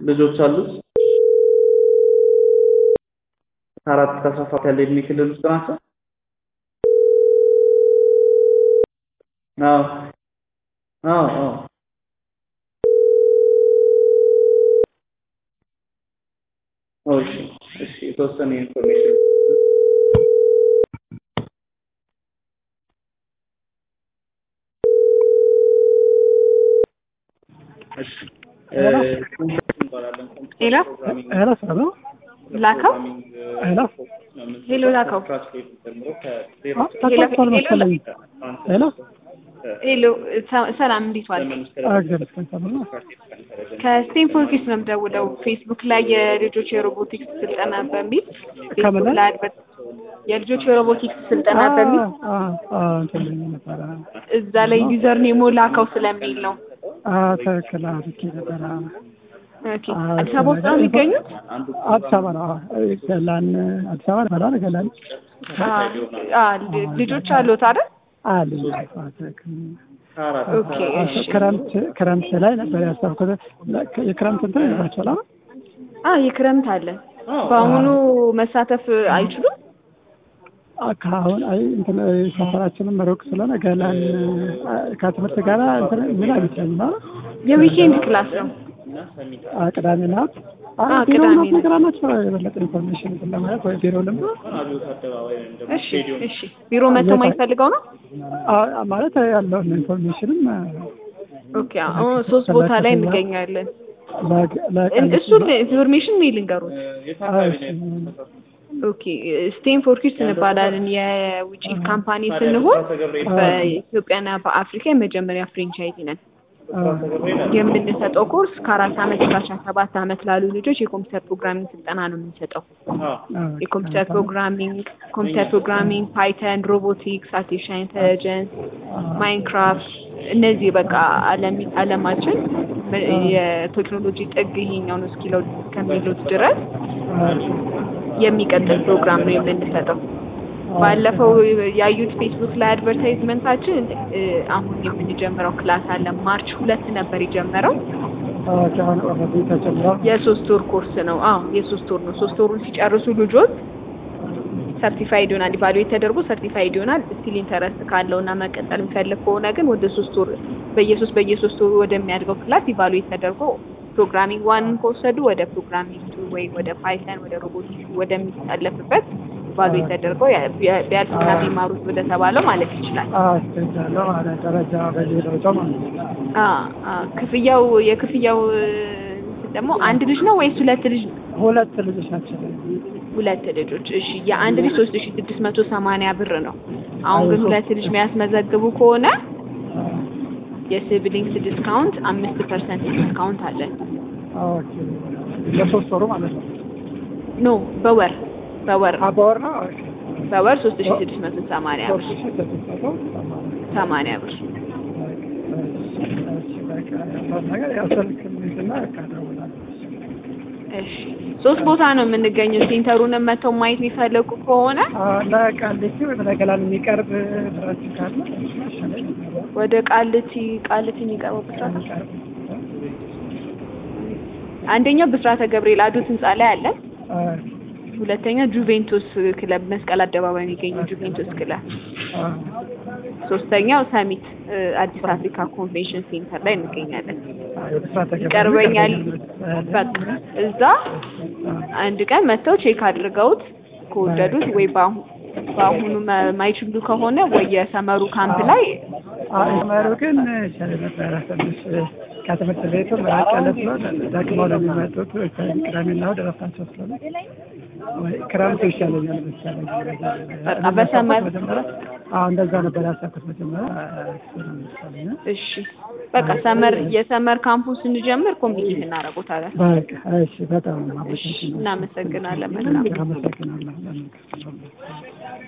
ልጆች አሉት? ከአራት እስከ አስራ ሰባት ያለ እድሜ ክልል ውስጥ ናቸው? አዎ አዎ አዎ እሺ እሺ የተወሰነ ኢንፎርሜሽን እሺ ሄሎ ሄሎ ሰላም ነው? ላከው ሄሎ ሄሎ ላከው ተቋርጧል መሰለኝ። ሄሎ ሄሎ ሰ- ሰላም እንዴት ዋል? እግዚአብሔር ይመስገን ሰላም ነው። ከስቴንፎርድ ኪድስ ነው የምደውለው። ፌስቡክ ላይ የልጆች የሮቦቲክስ ስልጠና በሚል ከምን ፌስቡክ ላይ? ላይ አድቨርት የልጆች የሮቦቲክስ ስልጠና በሚል አ አ እንትን ላይ ነበረ። እዛ ላይ ዩዘር ኔሞ ላከው ስለሚል ነው። አ ትክክል አድርጌ ነበረ። ኦኬ አዲስ አበባ ውስጥ ነው የሚገኙት? አዲስ አበባ ነው። አዎ፣ ገላን አዲስ አበባ ነበረ አይደል? ገላን አ- አ ል- ልጆች አሉት አይደል? አለ። አዎ፣ ትክክል ኦኬ እሺ። ክረምት ክረምት ላይ ነበር ያሰብኩት። የክረምት እንትን ይኖራቸዋል አይደል? አ የክረምት አለ። በአሁኑ መሳተፍ አይችሉም? አ- ከአሁን አይ እንትን ሰፈራችንም ሩቅ ስለሆነ ገላን አ፣ ከትምህርት ጋር እንትን ምን አይመስለኝም አይደል? የዊኬንድ ክላስ ነው። አ፣ ቅዳሜና እሑድ? አ፣ አ፣ ቢሮ ቅዳሜ ነው ነው። ነገር አላቸው የበለጠ ኢንፎርሜሽን እንትን ለማለት ወይ ቢሮ ልምጣ? እሺ እሺ። ቢሮ መጥቶ የማይፈልገው ነው? አ፣ ማለት ያለውን ኢንፎርሜሽንም አ፣ ኦኬ አሁን ሶስት ቦታ ላይ እንገኛለን። ለግ- ለቀን እን- እሱን ኢንፎርሜሽን ሜል እንገሩት። አ፣ እሺ። ኦኬ ስቴንፎርድ ኪድስ እንባላለን። የውጭ ካምፓኒ ስንሆን በኢትዮጵያና በአፍሪካ የመጀመሪያ ፍሬንቻይዚ ነን። አ፣ የምንሰጠው ኮርስ ከአራት ዓመት እስከ አስራ ሰባት ዓመት ላሉ ልጆች የኮምፒውተር ፕሮግራሚንግ ስልጠና ነው የምንሰጠው። አ፣ የኮምፒውተር ፕሮግራሚንግ፣ ኮምፒውተር ፕሮግራሚንግ፣ ፓይተን፣ ሮቦቲክስ፣ አርቲፊሻል ኢንተለጀንስ፣ ማይንክራፍት እነዚህ በቃ አለም አለማችን የቴክኖሎጂ ጥግ ይሄኛው ነው እስኪለው ከሚሉት ድረስ አ፣ የሚቀጥል ፕሮግራም ነው የምንሰጠው። ባለፈው ያዩት ፌስቡክ ላይ አድቨርታይዝመንታችን እ፣ አሁን የምንጀምረው ክላስ አለ። ማርች ሁለት ነበር የጀመረው። አ፣ ከአሁን ኦልሬዲ ተጀምሯል። የሶስት ወር ኮርስ ነው። አዎ የሶስት ወር ነው። ሶስት ወሩን ሲጨርሱ ልጆች ሰርቲፋይድ ይሆናል። ኢቫሉዌት ተደርጎ ሰርቲፋይድ ይሆናል። ስቲል ኢንተረስት ካለው እና መቀጠል የሚፈልግ ከሆነ ግን ወደ ሶስት ወር በየሶስት በየሶስት ወሩ ወደሚያድገው ክላስ ኢቫሉዌት ተደርጎ ፕሮግራሚንግ ዋንን ከወሰዱ ወደ ፕሮግራሚንግ ቱ ወይ ወደ ፓይተን ወደ ሮቦቲክስ ወደሚጠለፍበት ኢቫሉዌት ተደርገው ያ- ቢያ- ቢያልፍና ቢማሩት ወደ ተባለው ማለት ይችላል። አ፣ እስከዚያለው ማለት ደረጃ በየደረጃው ማለት ነው። አ አ ክፍያው የክፍያው እ፣ ደግሞ አንድ ልጅ ነው ወይስ ሁለት ልጅ ነው? ሁለት ልጆች ናቸው። ሁለት ልጆች እሺ የአንድ ልጅ ሶስት ሺ ስድስት መቶ ሰማንያ ብር ነው አሁን ግን ሁለት ልጅ የሚያስመዘግቡ ከሆነ የሲብሊንግስ ዲስካውንት አምስት ፐርሰንት ዲስካውንት አለን አ፣ ኦኬ። ለሶስት ወሩ ማለት ነው። ኖ በወር በወር አ፣ በወር ነው። ኦኬ። በወር ሶስት ሺ ስድስት መቶ ሰማንያ ብር ሶስት ሺህ ስድስት መቶ ሰማንያ ሰማንያ ብር እሺ፣ በቃ ያለውን ነገር ያው ስልክ እንይዝና በቃ እደውላለሁ። እሺ ሶስት ቦታ ነው የምንገኘው ሴንተሩንም መጥተው ማየት የሚፈልጉ ከሆነ አ፣ ለቃሊቲ ወይም ለገላን የሚቀርብ ብራንች ካለ ይሻለኝ። ወደ ቃልቲ ቃልቲ የሚቀርበው ብስራተ የሚቀርብ አንደኛው ብስራተ ገብርኤል አዶት ህንጻ ላይ አለ አ፣ ሁለተኛ ጁቬንቱስ ክለብ መስቀል አደባባይ የሚገኘው ጁቬንቱስ ክለብ አ፣ ሶስተኛው ሰሚት እ፣ አዲስ አፍሪካ ኮንቬንሽን ሴንተር ላይ እንገኛለን። አ፣ የብስራተ ገብርኤል ይቀርበኛል። ይቀርበኛል። በቃ እዛ አንድ ቀን መጥተው ቼክ አድርገውት ከወደዱት ወይ በአሁ- በአሁኑ መ- ማይችሉ ከሆነ ወይ የሰመሩ ካምፕ ላይ አመሩ ግን ይሻለኝ ነበረ ትንሽ ከትምህርት ቤቱ ራቅ ያለ ስለሆነ ደክመው ለሚመጡት ቅዳሜና እሑድ እረፍታቸው ስለሆነ ወይ ክረምቱ ይሻለኛል መሰለኝ። በቃ በሰመር መጀመሪያ አዎ እንደዛ ነበር ያሰብኩት መጀመሪያ እሱ ነው መሰለኝ። እሺ በቃ ሰመር የሰመር ካምፑ ስንጀምር ኮሚኒኬት እናደርጎታለን። በቃ እሺ፣ በጣም ነው እሺ አመሰግናለሁ። እናመሰግናለን። መልካም አመሰግናለሁ።